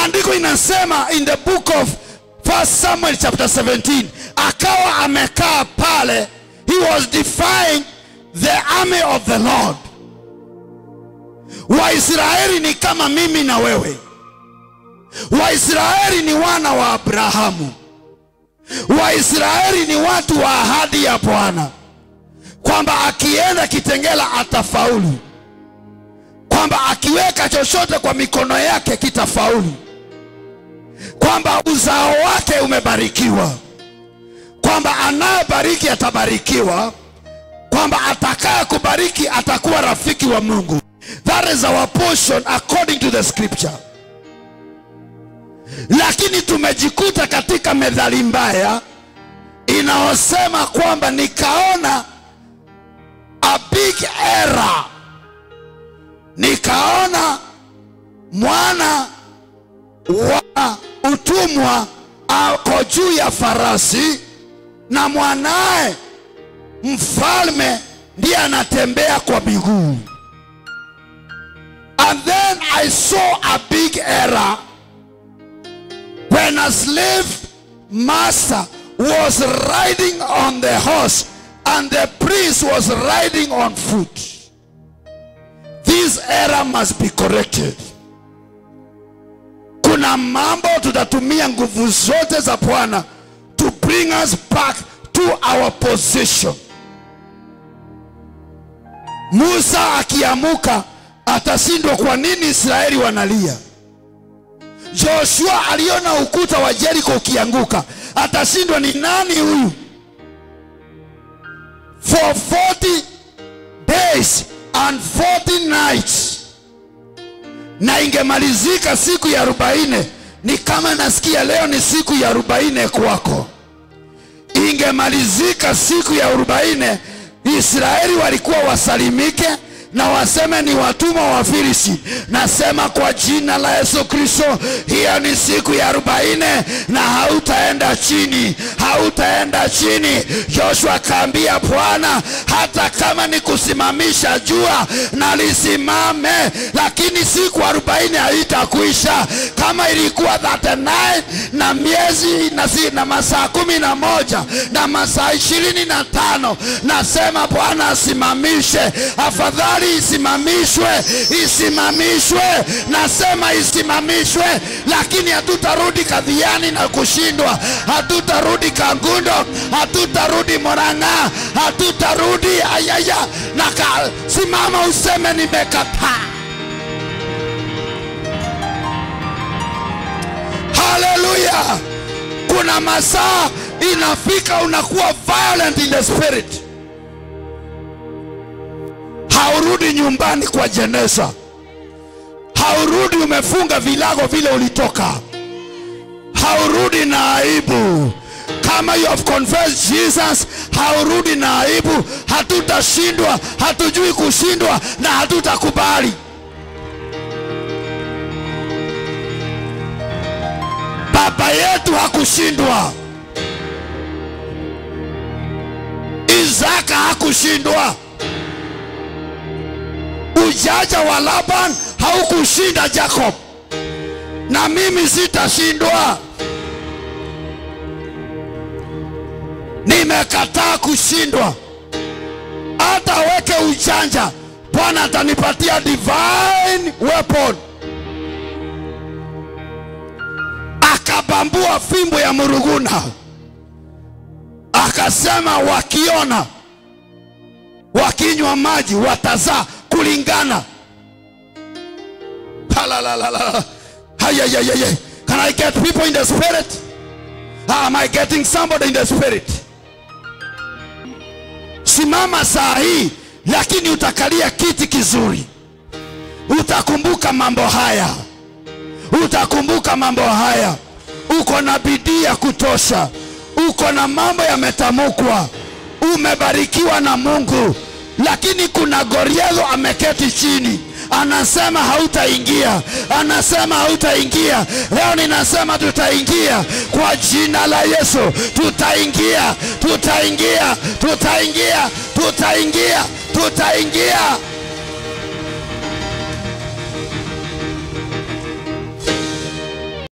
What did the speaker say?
maandiko inasema in the book of 1 samuel chapter 17 akawa amekaa pale he was defying the army of the lord waisraeli ni kama mimi na wewe waisraeli ni wana wa abrahamu waisraeli ni watu wa ahadi ya bwana kwamba akienda kitengela atafaulu kwamba akiweka chochote kwa mikono yake kitafaulu kwamba uzao wake umebarikiwa kwamba anayebariki atabarikiwa kwamba atakaye kubariki atakuwa rafiki wa mungu that is our portion according to the scripture lakini tumejikuta katika methali mbaya inayosema kwamba nikaona a big error nikaona mwana wa utumwa ako juu ya farasi na mwanaye mfalme ndiye anatembea kwa miguu and then i saw a big error when a slave master was riding on the horse and the priest was riding on foot this error must be corrected kuna mambo tutatumia nguvu zote za bwana to bring us back to our position musa akiamuka atashindwa kwa nini israeli wanalia joshua aliona ukuta wa jeriko ukianguka atashindwa ni nani huyu for 40 days and 40 nights na ingemalizika siku ya arobaini ni kama nasikia leo ni siku ya arobaini kwako ingemalizika siku ya arobaini israeli walikuwa wasalimike na waseme ni watumwa wa Filisti. Nasema kwa jina la Yesu Kristo, hiyo ni siku ya arobaini na hautaenda chini, hautaenda chini. Joshua akaambia Bwana, hata kama ni kusimamisha jua na lisimame, lakini siku arobaini haitakuisha. Kama ilikuwa 39 na miezi na, si, na masaa kumi na moja na masaa ishirini na tano nasema Bwana asimamishe, afadhali isimamishwe, isimamishwe, nasema isimamishwe, lakini hatutarudi kadhiani na kushindwa, hatutarudi Kangundo, hatutarudi Murang'a, hatutarudi ayaya na ka, simama useme nimekataa. Haleluya! Kuna masaa inafika unakuwa violent in the spirit haurudi nyumbani kwa jeneza, haurudi umefunga vilago vile ulitoka, haurudi na aibu. Kama you have confessed Jesus, haurudi na aibu. Hatutashindwa, hatujui kushindwa na hatutakubali. Baba yetu hakushindwa, Isaka hakushindwa ujanja wa Laban haukushinda Jacob, na mimi sitashindwa. Nimekataa kushindwa, hata weke ujanja, Bwana atanipatia divine weapon. Akabambua fimbo ya Muruguna, akasema wakiona wakinywa maji watazaa kulingana. Halalalala. Hayayayay. Can I get people in the spirit? Am I getting somebody in the spirit? Simama saa hii, lakini utakalia kiti kizuri. Utakumbuka mambo haya, utakumbuka mambo haya. Uko na bidii ya kutosha, uko na mambo yametamukwa, umebarikiwa na Mungu lakini kuna Goliathi ameketi chini anasema hautaingia, anasema hautaingia. Leo ninasema tutaingia kwa jina la Yesu, tutaingia, tutaingia, tutaingia, tutaingia, tutaingia.